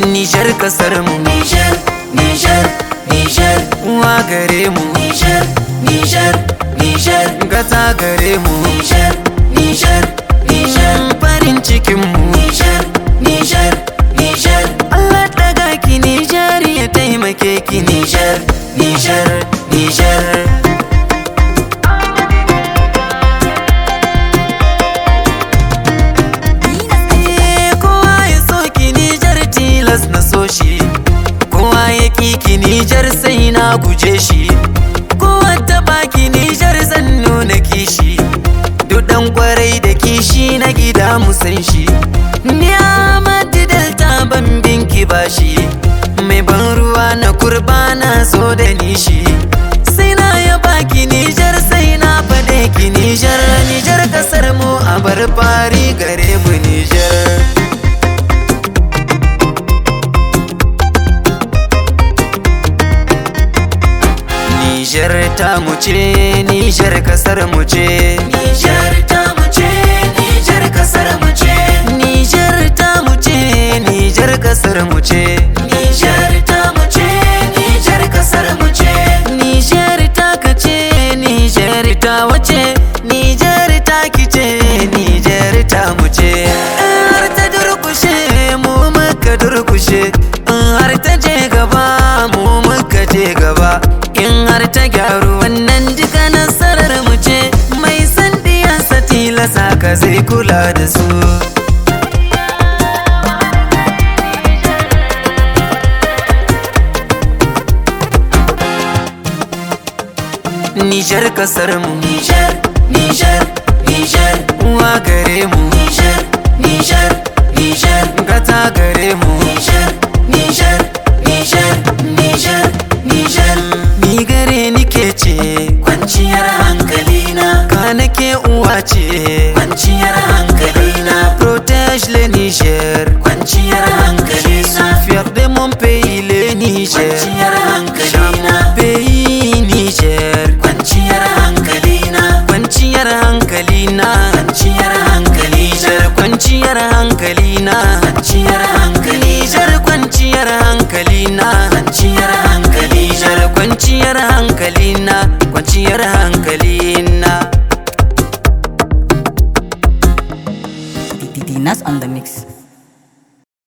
Nijar kasar mu Nijar, Nijar, Nijar, uwa gare mu Nijar, Nijar, Nijar, gata gare mu Nijar, Nijar, Nijar, farin cikin mu Nijar, Nijar, Nijar, Allah daga ki Nijar ya taimake ki Nijar, Nijar, Nijar. Eh, kowa ya so ki Nijar tilas na so shi kowa ya ki ki Nijar sai na guje shi kowa ta baki Nijar zan nuna kishi duk dan kwarai da kishi na gida mu san shi ni Ahmadu Delta ban binki bashi mai ban ruwa na kurba na so da nishi sai na ya baki Nijar sai na faɗe ki Nijar Nijar kasar mu a bar fari gare mu Nijar Nijar ta mu ce Nijar kasar mu ce Nijar ta mu ce, Nijar kasar mu ce, Nijar ta mu ce Nijar kasar mu ce Nijar ta mu ce, Nijar kasar mu ce, Nijar ta ka ce Nijar ta wace Nijar ta ki ce Nijar ta mu ce In har ta durkushe mu muka durkushe In har ta je gaba mu muka je gaba In har ta gyaru wannan duka nasarar mu ce Mai san diyansa tilasa ka zai kula da su Nijar kasar mu Nijar, Nijar, Nijar, uwa gare mu Nijar, Nijar, Nijar, gata gare mu Nijar, Nijar, Nijar, Nijar, Nijar, ni gare ni ke ce kwanciyar hankalina, ka nake uwa ce kwanciyar hankalina, protège le Niger kwanciyar hankalina, fier de mon pays le Niger kwanciyar hankalina, pays Niger kwanciyar hankalina, kwanciyar hankali na kwanciyar hankali, Niger kwanciyar hankali na kwanciyar hankali, Niger kwanciyar hankali na kwanciyar hankali, Niger kwanciyar hankali na kwanciyar hankali na Dinas on the mix.